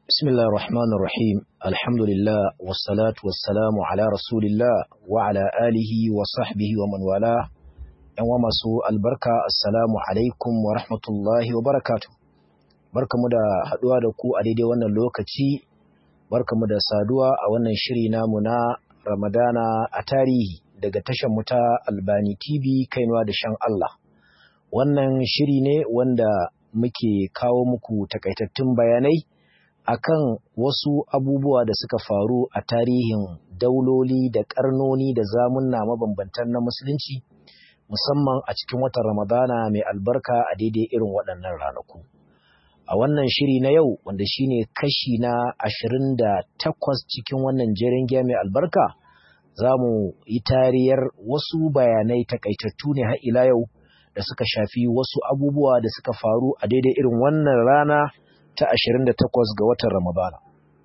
بسم الله الرحمن الرحيم الحمد لله والصلاة والسلام على رسول الله وعلى آله وصحبه ومن والاه yan masu albarka assalamu alaikum wa rahmatullahi wa barakatu barkamu da haduwa da ku a daidai wannan lokaci barkamu da saduwa a wannan shiri namu na ramadana a tarihi daga tashar mu ta albani tv kainuwa da shan Allah wannan shiri ne wanda muke kawo muku takaitattun bayanai akan wasu abubuwa da suka faru a tarihin dauloli da karnoni da zamunna mabambantan na musulunci musamman a cikin watan ramadana mai albarka a daidai irin waɗannan ranaku a wannan shiri na yau wanda shine kashi na ashirin da takwas cikin wannan jerin giya mai albarka za mu yi tariyar wasu bayanai takaitattu ne har ila yau da suka shafi wasu abubuwa da suka faru a daidai irin wannan rana ta 28 ga watan Ramadana.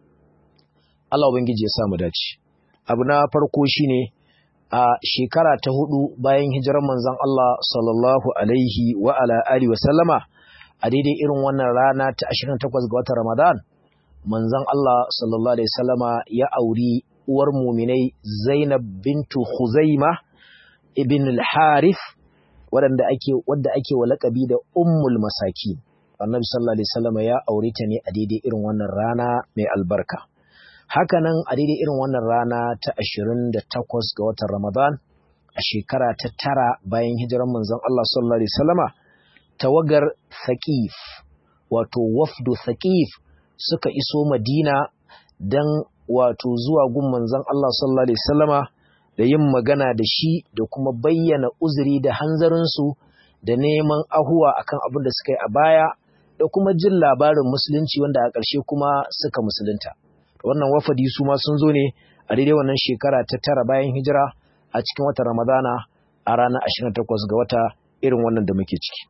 Allah Ubangiji ya samu dace. Abu na farko shine a shekara ta hudu bayan hijirar manzon Allah sallallahu alaihi wa ala alihi wa sallama a daidai irin wannan rana ta 28 ga watan Ramadan manzon Allah sallallahu alaihi wasallama ya auri uwar muminai Zainab bintu Khuzaima ibn al-Harith wadanda ake wadda ake wa lakabi da ummul masakin annabi sallallahu alaihi wasallam ya aure ta ne a daidai irin wannan rana mai albarka hakanan a daidai irin wannan rana ta 28 ga watan Ramadan a shekara ta tara bayan hijiran manzon Allah sallallahu alaihi wasallama tawagar Thaqif wato wafdu Thaqif suka iso Madina dan wato zuwa gun manzon Allah sallallahu alaihi wasallama da yin magana da shi da kuma bayyana uzuri da hanzarinsu da neman ahuwa akan abin da suka yi a baya da kuma jin labarin musulunci wanda a ƙarshe kuma suka musulunta. Wannan wafadi su ma sun zo ne a daidai wannan shekara ta tara bayan hijira a cikin watan Ramadana a ranar 28 ga wata irin wannan da muke ciki.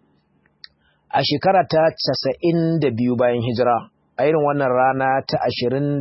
A shekara ta 92 bayan hijira a irin wannan rana ta 28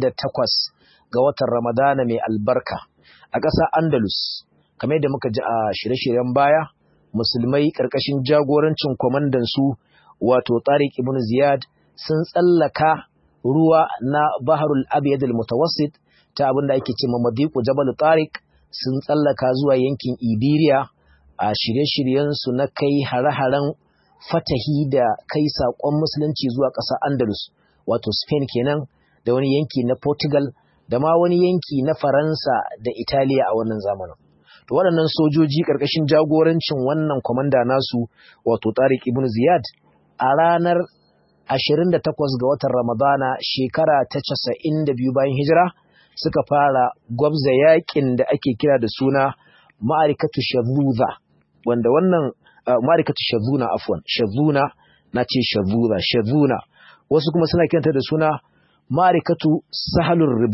ga watan Ramadana mai albarka a ƙasa Andalus kamar yadda muka ji a shirye-shiryen baya musulmai ƙarƙashin jagorancin kwamandan su wato Tariq ibn Ziyad sun tsallaka ruwa na Baharul Abyad al-Mutawassit ta abin da ake ce Madiqu Jabal Tariq sun tsallaka zuwa yankin Iberia a shirye-shiryen su na kai hare-haren fatahi da kai saƙon musulunci zuwa ƙasar Andalus wato Spain kenan da wani yanki na Portugal da ma wani yanki na Faransa da Italiya a wannan zamanin to waɗannan sojoji ƙarƙashin jagorancin wannan kwamanda nasu wato Tariq ibn Ziyad a ranar 28 ga watan Ramadana shekara ta 92 bayan hijira suka fara gwabza yakin da ake kira da suna ma'arikatu shazuza wanda wannan ma'arikatu shazuna afwan shazuna na ce shazuza shazuna wasu kuma suna kiranta da suna ma'arikatu sahalur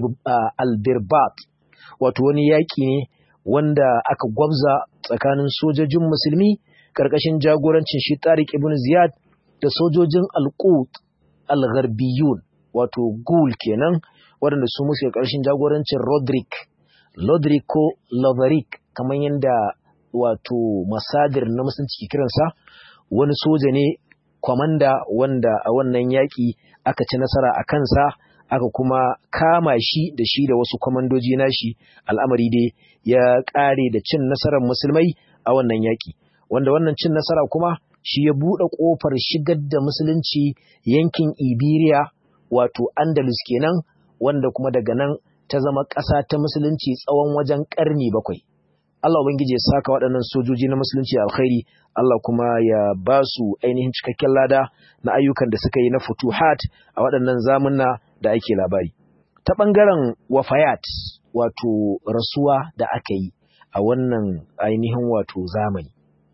albirbat wato wani yaki ne wanda aka gwabza tsakanin sojojin musulmi ƙarƙashin jagorancin shi Tariq ibn Ziyad da sojojin Al-Qut Al-Gharbiyun wato Gul kenan waɗanda su musu ƙarshen jagorancin Roderick Lodrico Loverick kamar yadda wato masadir na musulunci ke kiransa wani soja ne kwamanda wanda a wannan yaƙi aka ci nasara a kansa aka kuma kama shi da shi da wasu kwamandoji nashi al'amari dai ya ƙare da cin nasarar musulmai a wannan yaƙi wanda wannan cin nasara kuma shi ya buɗe ƙofar shigar da musulunci yankin Iberiya wato Andalus kenan wanda kuma daga nan ta zama ƙasa ta musulunci tsawon wajen ƙarni bakwai. Allah Ubangiji ya saka waɗannan sojoji na musulunci alkhairi, Allah kuma ya ba su ainihin cikakken lada na ayyukan da suka yi na futuhat a waɗannan zamunna da ake labari. Ta ɓangaren wafayat wato rasuwa da aka yi a wannan ainihin wato zamani.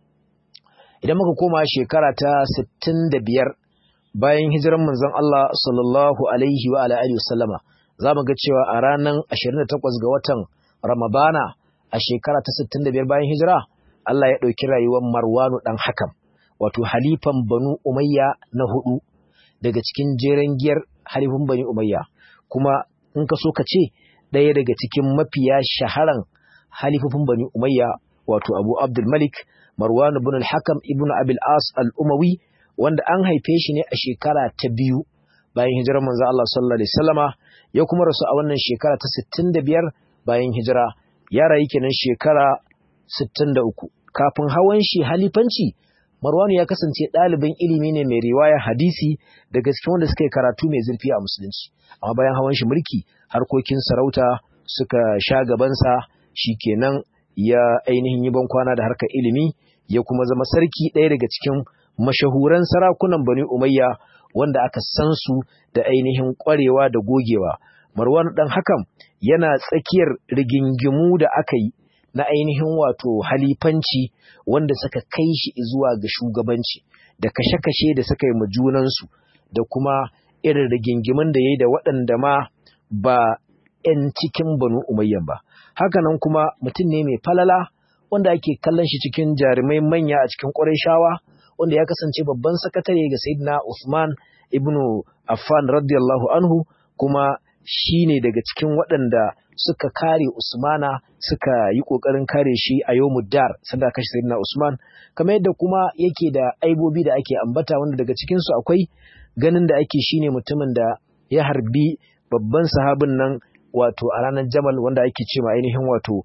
idan muka koma shekara ta 65 bayan hijiran manzon Allah sallallahu alaihi wa alihi wasallama zamu ga cewa a ranar 28 ga watan Ramadana a shekara ta 65 bayan hijira Allah ya dauki rayuwar Marwanu dan Hakam wato halifan Banu Umayya na hudu daga cikin jeren giyar halifin Bani Umayya kuma in ka so ka ce ɗaya daga cikin mafiya shaharan halifofin Bani Umayya wato Abu Abdul Malik Marwan ibn al-Hakam ibn Abil As al-Umawi wanda an haife shi ne a shekara ta biyu bayan hijirar manzo Allah sallallahu alaihi wasallama ya kuma rasu a wannan shekara ta 65 bayan hijira ya rayu kenan shekara 63 kafin hawan shi halifanci Marwanu ya kasance ɗalibin ilimi ne mai riwaya hadisi daga cikin wanda suka yi karatu mai zurfi a musulunci amma bayan hawan shi mulki harkokin sarauta suka sha gabansa kenan ya ainihin yi bankwana da harkar ilimi ya kuma zama sarki ɗaya daga cikin mashahuran sarakunan Bani Umayya wanda aka san su da ainihin ƙwarewa da gogewa. Marwan ɗan hakan yana tsakiyar rigingimu da aka yi na ainihin wato halifanci wanda suka kai shi zuwa ga shugabanci da kashe-kashe da suka yi ma junansu da kuma irin rigingimin da ya yi da waɗanda ma ba 'yan cikin Banu Umayyan ba. Hakanan kuma mutum ne mai falala wanda ake kallon shi cikin jarumai manya a cikin shawa, wanda ya kasance babban sakatare ga Sayyidina Usman ibn Affan radiyallahu anhu kuma shi ne daga cikin waɗanda suka kare Usmana suka yi ƙoƙarin kare shi a yau dar sanda kashe Sayyidina Usman kamar yadda kuma yake da aibobi da ake ambata wanda daga cikinsu akwai ganin da ake shine mutumin da ya harbi babban sahabin nan wato a ranar Jamal wanda ake ce ma ainihin wato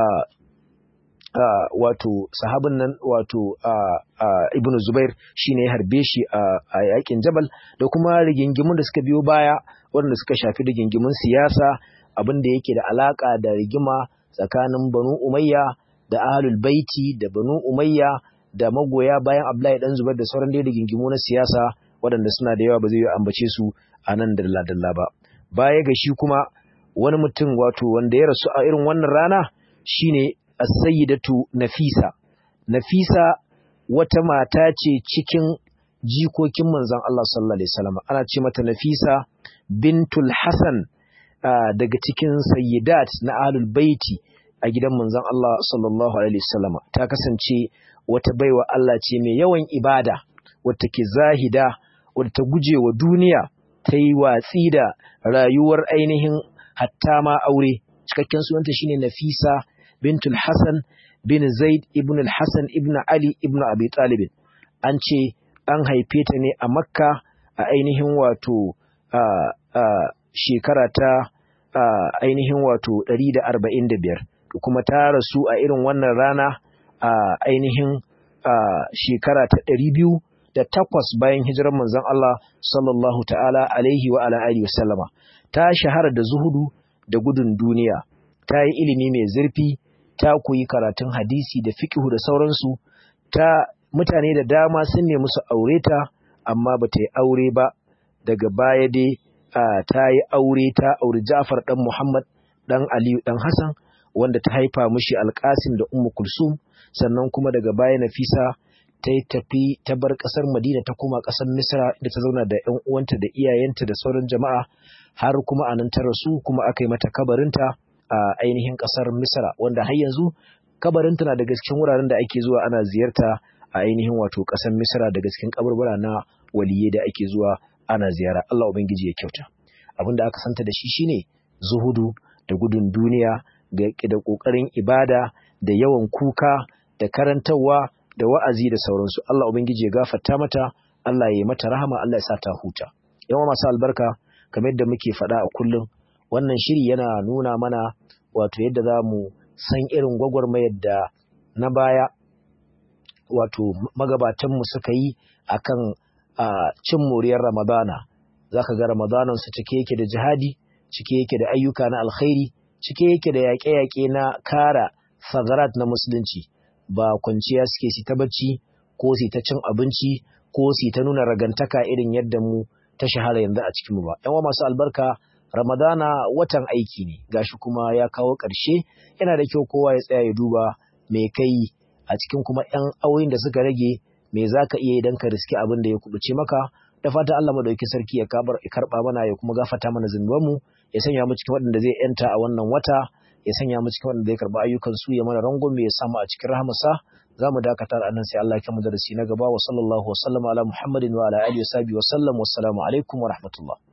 Uh, wato sahabin nan wato uh, uh, ibn Zubair shine ya harbe shi a yakin Jabal da kuma rigingimun da suka biyo baya waɗanda suka shafi rigingimun siyasa abin da yake da alaka da rigima tsakanin Banu Umayya da Ahlul Baiti da Banu Umayya da magoya bayan Abdullahi dan Zubair da sauran dai rigingimu na siyasa waɗanda suna da yawa ba zai yi ambace su a nan dalla dalla ba baya ga shi kuma wani mutum wato wanda ya rasu a irin wannan rana shine as-sayyidatu Nafisa Nafisa wata mata ce cikin jikokin manzon Allah sallallahu alaihi wasallam ana ce mata Nafisa bintul Hasan daga cikin sayyidat na ahlul baiti a gidan manzon Allah sallallahu alaihi wasallam ta kasance wata baiwa Allah ce mai yawan ibada wata ke zahida wadda ta guje wa duniya ta yi watsi da rayuwar ainihin hatta ma aure cikakken sunanta shine Nafisa bintul Hassan bin Zaid ibn al-Hassan ibn Ali ibn Abi Talib an ce an haife ta ne a Makka a ainihin wato shekara ta ainihin wato 145 kuma ta rasu a irin wannan rana a ainihin shekara ta 200 da takwas bayan hijirar manzon Allah sallallahu ta'ala alaihi wa ala alihi wasallama ta shahara da zuhudu da gudun duniya ta yi ilimi mai zurfi ta koyi karatun hadisi da fiqhu da sauransu ta mutane da dama sun nemi su aure ta amma ba ta yi aure ba daga baya dai ta yi aure ta auri Ja'far dan Muhammad dan Aliyu dan Hassan wanda ta haifa mishi Alƙasim da Ummu Kulsum sannan kuma daga baya Nafisa ta yi tafi ta bar ƙasar Madina ta koma ƙasar Misra da ta zauna da ƴan uwanta da iyayenta da sauran jama'a har kuma a nan ta rasu kuma aka yi mata kabarinta a ainihin ƙasar Misra wanda har yanzu kabarinta na daga cikin wuraren da ake zuwa ana ziyarta a ainihin wato ƙasar Misra daga cikin kaburbura na waliyai da ake zuwa ana ziyara Allah ubangiji ya kyauta abin da aka santa da shi shine zuhudu da gudun duniya da ƙoƙarin ibada da yawan kuka da karantarwa da wa'azi da sauransu Allah ubangiji ya gafarta mata Allah ya yi mata rahama Allah ya sa ta huta yawa masu albarka kamar yadda muke faɗa a kullum wannan shiri yana nuna mana wato yadda za mu san irin gwagwarmayar da na baya wato magabatanmu suka yi akan cin moriyar ramadana za ka ga ramadanansu cike yake da jihadi cike yake da ayyuka na alkhairi cike yake da yaƙe-yaƙe na kara sagarat na musulunci ba kwanciya suke si ta bacci ko si ta cin abinci ko si ta nuna ragantaka irin yadda mu ta shahara yanzu a cikinmu ba. ‘Yan masu albarka Ramadana watan aiki ne, gashi kuma ya kawo ƙarshe, yana da kyau kowa ya tsaya ya duba me kai a cikin kuma ‘yan auyin da suka rage me za ka iya idan ka riski abin da ya kubuce maka, da fata Allah madauki sarki ya karɓa mana ya kuma gafata mana zunubanmu, ya sanya mu cikin waɗanda zai ‘yanta a wannan wata, ya sanya mu cikin waɗanda zai karɓa ayyukan su ya mana rangon ya samu a cikin rahamarsa, za mu dakatar a nan sai Allah ya kama darasi na gaba wa sallallahu wa sallama ala Muhammadin wa ala alihi wa sahbihi wa sallam wassalamu alaikum wa rahmatullah